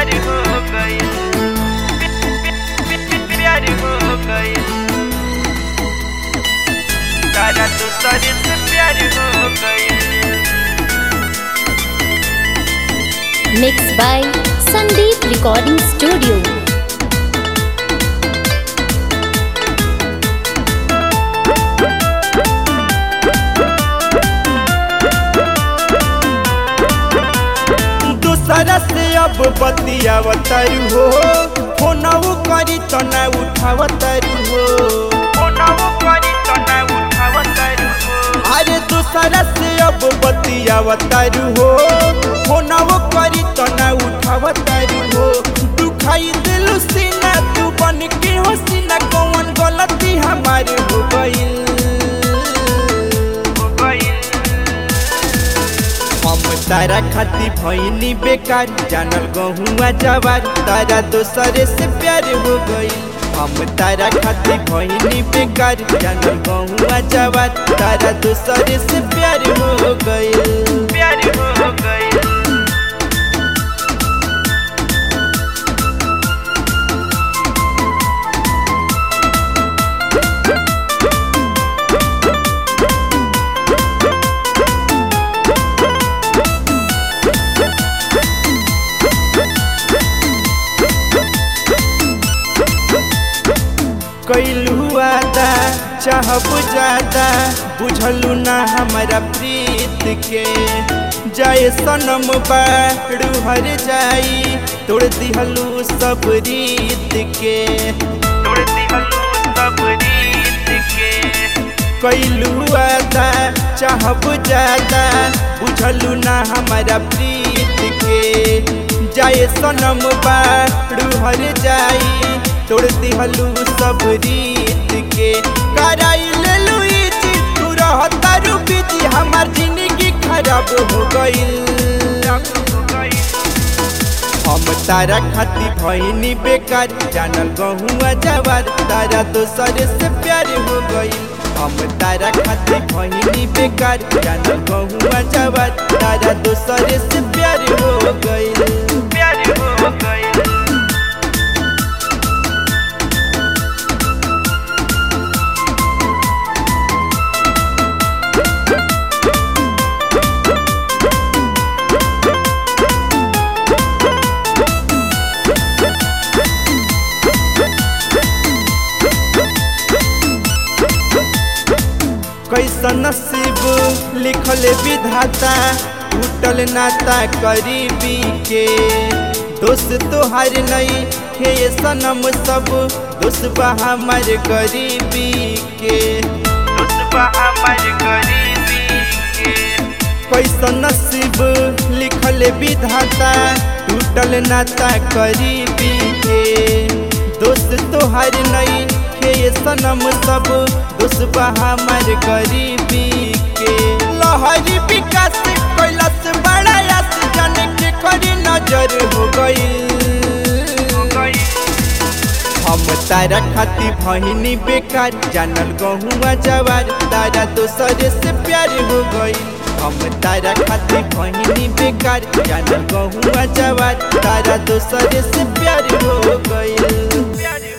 प्यार हो गई प्यार हो गई तारा तो सर से प्यार हो गई Mixed by Sandeep Recording Studio. दूसरा से अब बतियावतारू हो फोनऊ करी तो ना उठावतारू हो फोनवो करी तो ना उठावतारू हो अरे दूसरा से अब बतियावतारू हो फोनऊ करी तो ना उठावतारू हो दुखाई दिलू सीना तू बन के हो सीना कौन गलती हमारे हो गईल हो गई हम तारा खाती भैनी बेकार जानल गहुआ जवार तारा दोसरे से प्यार हो गई हम तारा खाती भैनी बेकार जानल गहुआ जवार तारा दोसरे से प्यार हो गई प्यार हो गई कैलू आदा चाहब ज्यादा बुझलू ना हमारा प्रीत के जाए सनम बाड़ू हर जाई तोड़ दिहलू सब रीत के तोड़ दिहलू सब रीत के कैलू आदा चाहब ज्यादा बुझलू ना हमारा प्रीत के जाए सनम बाड़ू हर जाई तोड़ दिहलू सब रीत के कराई लेलू ई चीज तू रहता रूबी हमार जिंदगी खराब हो गई हो गई हम तारा खाती भैनी बेकार जानल गहुआ जवार तारा दोसर से प्यार हो गई हम तारा खाती भैनी बेकार जानल गहुआ जवार तारा दोसर से प्यार हो गई प्यार हो गई कैसन नसीब लिखल विधाता टूटल नाता करीबी के दोस्त तोहार नहीं हे सनम सब दोस्त बा हमार गरीबी के उसबा हमार गरीबी के कैसन नसीब लिखल विधाता टूटल नाता करीबी के दोस्त तोहार नहीं हे सनम सब दोस्त बा हमार गरीबी के लहरी विकास कैलाश बड़ा यास जाने के करी नजर हो गई हो गई हम तारा खाती भहिनी बेकार जानल गहुआ जवार तारा दोसर से प्यार हो गई हम तारा खाती भहिनी बेकार जानल गहुआ जवार तारा दोसर से प्यार हो गई प्यार